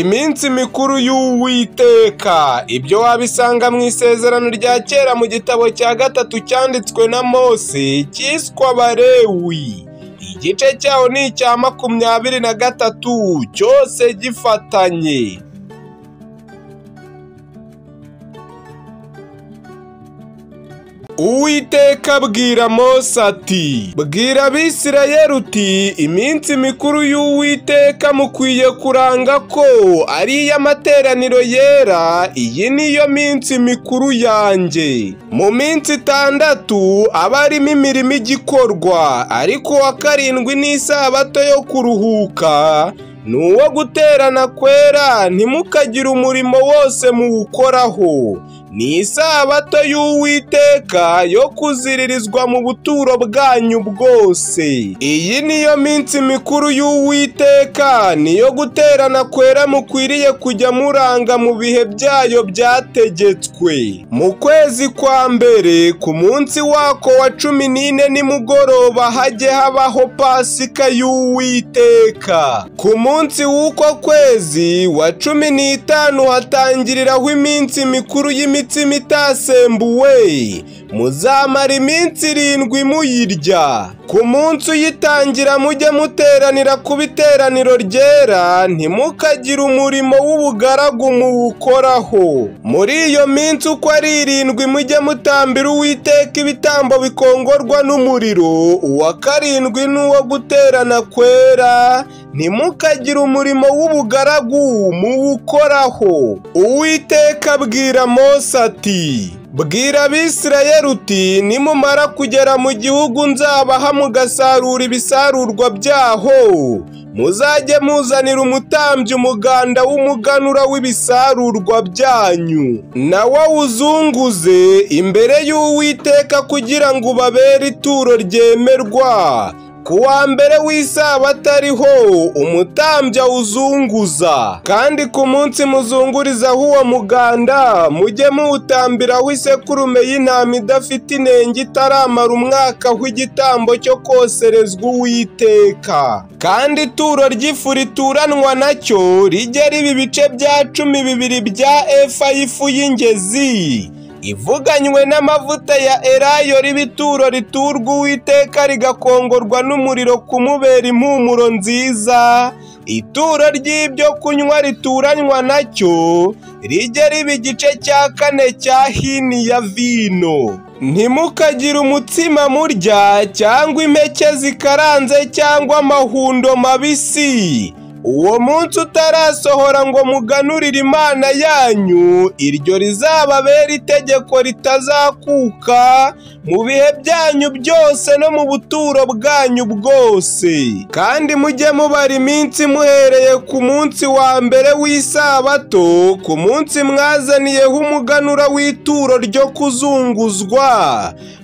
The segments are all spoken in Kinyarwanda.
iminsi mikuru y'uwiteka ibyo wabisanga mu isezerano rya kera mu gitabo cya gatatu cyanditswe na mose cyiswe abarewi igice cyawo ni icya makumyabiri na gatatu cyose gifatanye Uwiteka abwira Mose ati bwira abisirayeli uti iminsi mikuru y'Uwiteka mukwiye kuranga ko ari iy'amateraniro yera iyi niyo minsi mikuru yanjye mu minsi itandatu aba arimo imirimo igikorwa ariko uwa karindwi ni isabato yo kuruhuka ni uwo guterana kwera ntimukagire umurimo wose muwukoraho ni isabato y'uwiteka yo kuziririzwa mu buturo bwanyu bwose iyi niyo minsi mikuru y'uwiteka niyo guterana kwera mukwiriye kujya muranga mu bihe byayo byategetswe mu kwezi kwa mbere ku munsi wako wa cumi n'ine nimugoroba hajye habaho pasika y'uwiteka ku munsi w'uko kwezi wa cumi n'itanu hatangiriraho iminsi mikuru y'imi imitsima itasembuwe muzamara iminsi irindwi muyirya ku munsi uyitangira mujye muteranira ku biteraniro ryera ntimukagire umurimo w'ubugaragu muwukoraho muri iyo minsi uko ari irindwi mujye mutambira uwiteka ibitambo bikongorwa n'umuriro uwa karindwi n'uwo guterana kwera ntimukagire umurimo w'ubugaragu muwukoraho uwiteka abwira mose ati bwira abisirayeli uti nimumara kugera mu gihugu nzabaha mugasarura ibisarurwa byaho muzajye muzanira umutambyi umuganda w'umuganura w'ibisarurwa byanyu nawe awuzunguze imbere y'uwiteka kugira ngo ubabere ituro ryemerwa ku wa mbere w'isabata ariho umutambya awuzunguza kandi ku munsi muzungurizaho uwo muganda mujye muwutambiraho isekurume y'intama idafite inenge itaramara umwaka w'igitambo cyo koserezwa uwiteka kandi ituro ry'ifu rituranwa nacyo rijye riba ibice bya cumi bibiri bya efa y'ifu y'ingezi ivuganywe n'amavuta ya erayo ribituro riturwa uwiteka rigakongorwa n'umuriro kumubera impumuro nziza ituro ry'ibyo kunywa rituranywa nacyo rijye riba igice cya kane cya hini ya vino ntimukagire umutsima murya cyangwa impeke zikaranze cyangwa amahundo mabisi uwo munsi utarasohora ngo muganurire imana yanyu iryo rizababera itegeko ritazakuka mu bihe byanyu byose no mu buturo bwanyu bwose kandi mujye mubara iminsi muhereye ku munsi wa mbere w'isabato ku munsi mwazaniyeho umuganura w'ituro ryo kuzunguzwa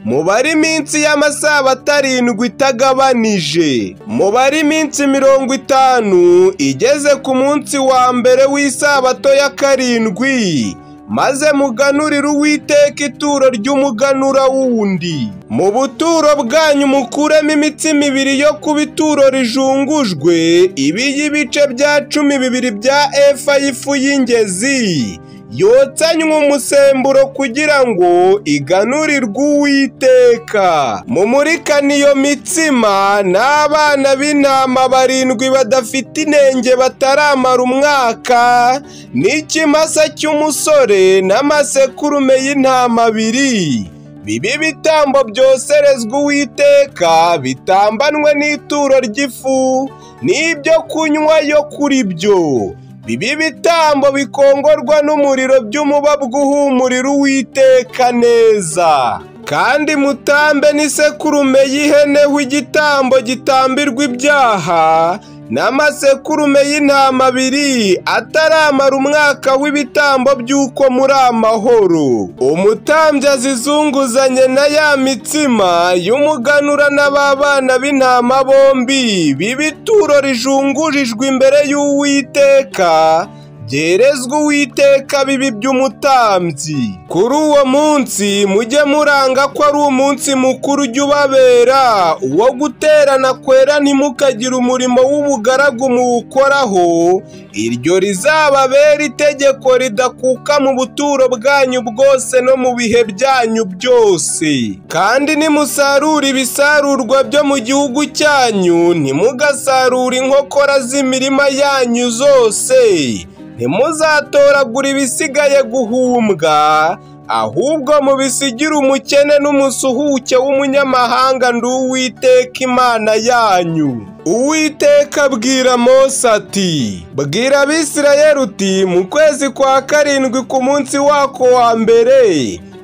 mubare iminsi y'amasabato arindwi itagabanije mubare iminsi mirongo itanu igeze ku munsi wa mbere w'isabato ya karindwi maze muganurire uwiteka ituro ry'umuganura wundi mu buturo bwanyu mukuremo imitsima ibiri yo kuba ituro rijungujwe ibi y'ibice bya cumi bibiri bya efa y'ifu y'ingezi yotsanywe umusemburo kugira ngo iganurirwe uwiteka mumurikane iyo mitsima n'abana b'intama barindwi badafite inenge bataramara umwaka n'ikimasa cy'umusore n'amasekurume y'intama abiri bibi bitambo byoserezwa uwiteka bitambanwe n'ituro ry'ifu n'ibyo kunywa yo kuri byo bibi bitambo bikongorwa n'umuriro by'umubabwa uhumurira uwiteka neza kandi mutambe n'isekurume y'iheneho igitambo gitambirwa ibyaha n'amasekurume y'intama abiri ataramara umwaka w'ibitambo by'uko muri amahoro umutambyi azizunguzanye na ya mitsima y'umuganura n'ababana b'intama bombi b'ibituro rijungurijwe imbere y'uwiteka byerezwa uwiteka bibi by'umutambyi kuri uwo munsi mujye muranga ko ari umunsi mukuru ujya ubabera uwo guterana kwera ntimukagire umurimo w'ubugaragu muwukoraho iryo rizababera itegeko ridakuka mu buturo bwanyu bwose no mu bihe byanyu byose kandi nimusarura ibisarurwa byo mu gihugu cyanyu ntimugasarure inkokora z'imirima yanyu zose ntimuzatoragura ibisigaye guhumbwa ahubwo mubisigira umukene n'umusuhuke w'umunyamahanga ndi uwiteka imana yanyu uwiteka abwira mose ati bwira abisirayeli uti mu kwezi kwa karindwi ku munsi wako wa mbere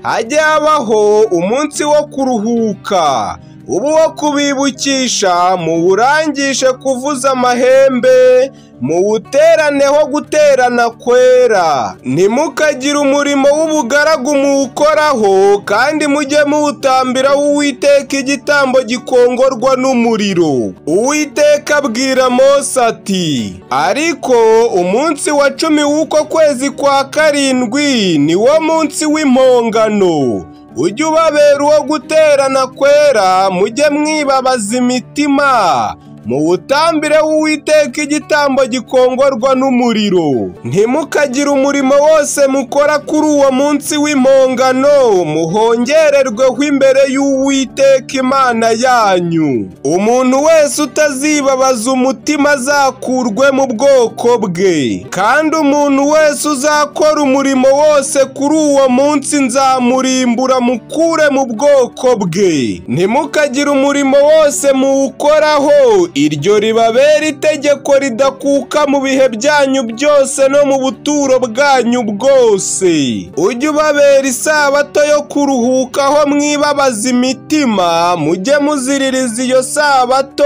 hajye habaho umunsi wo kuruhuka uba uwo kubibukisha muwurangishe kuvuza amahembe muwuteraneho guterana kwera ntimukagire umurimo w'ubugaragu muwukoraho kandi mujye muwutambira uwiteka igitambo gikongorwa n'umuriro uwiteka abwira mose ati ariko umunsi wa cumi w'uko kwezi kwa karindwi ni wo munsi w'impongano ujye ubabera uwo guterana kwera mujye mwibabaza imitima muwutambire w'uwiteka igitambo gikongorwa n'umuriro ntimukagire umurimo wose mukora kuri uwo munsi w'impongano muhongererweho imbere y'uwiteka imana yanyu umuntu wese utazibabaza umutima azakurwe mu bwoko bwe kandi umuntu wese uzakora umurimo wose kuri uwo munsi nzamurimbura mukure mu bwoko bwe ntimukagire umurimo wose muwukoraho iryo ribabera itegeko ridakuka mu bihe byanyu byose no mu buturo bwanyu bwose ujye ubabera isabato yo kuruhukaho mwibabaza imitima mujye muziririza iyo sabato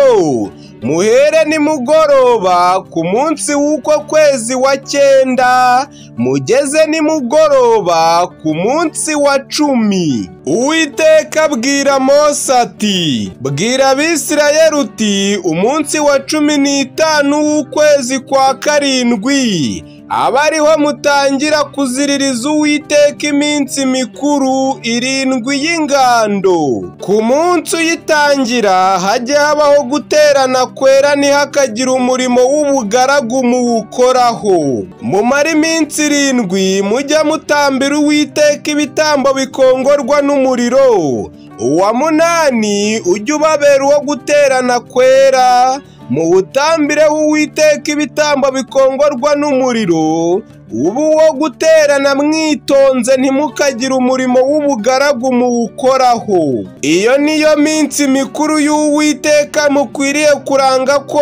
muhere nimugoroba ku munsi w'uko kwezi wa cyenda mugeze nimugoroba ku munsi wa cumi uwiteka abwira mose ati bwira abisirayeli uti umunsi wa cumi n'itanu w'ukwezi kwa karindwi aba ariho mutangira kuziririza uwiteka iminsi mikuru irindwi y'ingando ku munsi uyitangira hajye habaho guterana kwera ntihakagire umurimo w'ubugaragu muwukoraho mumare iminsi irindwi mujya mutambira uwiteka ibitambo bikongorwa n'umuriro uwa munani ujye ubabera uwo guterana kwera muwutambireho uwiteka ibitambo bikongorwa n'umuriro uba uwo guterana mwitonze ntimukagire umurimo w'ubugaragu muwukoraho iyo niyo minsi mikuru y'uwiteka mukwiriye kuranga ko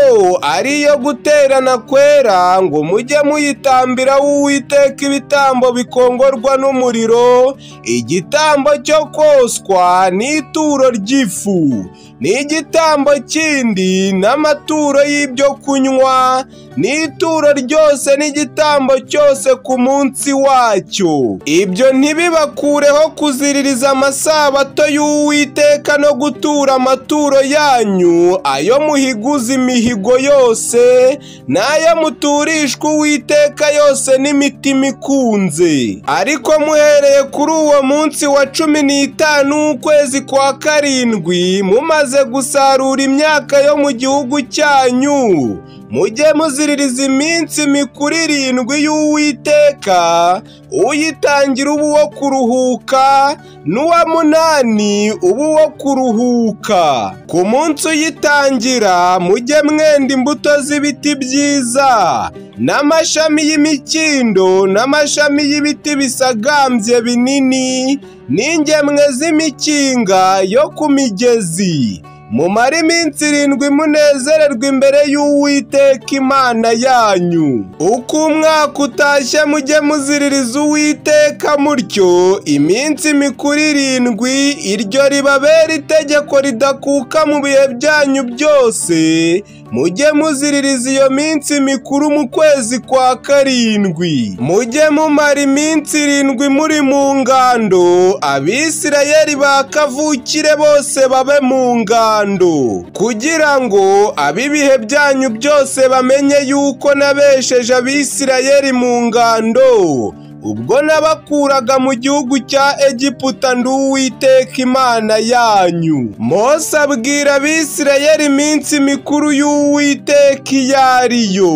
ari iyo guterana kwera ngo mujye muyitambira uwiteka ibitambo bikongorwa n'umuriro igitambo cyo koswa n'ituro ry'ifu n'igitambo kindi n'amaturo y'ibyo kunywa n'ituro ryose n'igitambo cyose ku munsi wacyo ibyo ntibibakureho kuziririza amasabato y'uwiteka no gutura amaturo yanyu ayo muhiguza imihigo yose n'ayo muturishwa uwiteka yose n'imitima ikunze ariko muhereye kuri uwo munsi wa cumi n'itanu w'ukwezi kwa karindwi mumaze gusarura imyaka yo mu gihugu cyanyu mujye muziririza iminsi mikuru irindwi y'uwiteka uyitangira uba uwo kuruhuka n'uwa munani uba uwo kuruhuka ku munsi uyitangira mujye mwenda imbuto z'ibiti byiza n'amashami y'imikindo n'amashami y'ibiti bisagambye binini n'ingemwe z'imikinga yo ku migezi mumare iminsi irindwi munezererwa imbere y'uwiteka imana yanyu uko umwaka utashye mujye muziririza uwiteka mutyo iminsi mikuru irindwi iryo ribabera itegeko ridakuka mu bihe byanyu byose mujye muziririza iyo minsi mikuru mu kwezi kwa karindwi mujye mumara iminsi irindwi muri mu ngando abisirayeli ba kavukire bose babe mu ngando kugira ngo ab'ibihe byanyu byose bamenye yuko nabesheje abisirayeli mu ngando ubwo nabakuraga mu gihugu cya egiputa ndi uwiteka imana yanyu mose abwira abisirayeli iminsi mikuru y'uwiteka iyo ari yo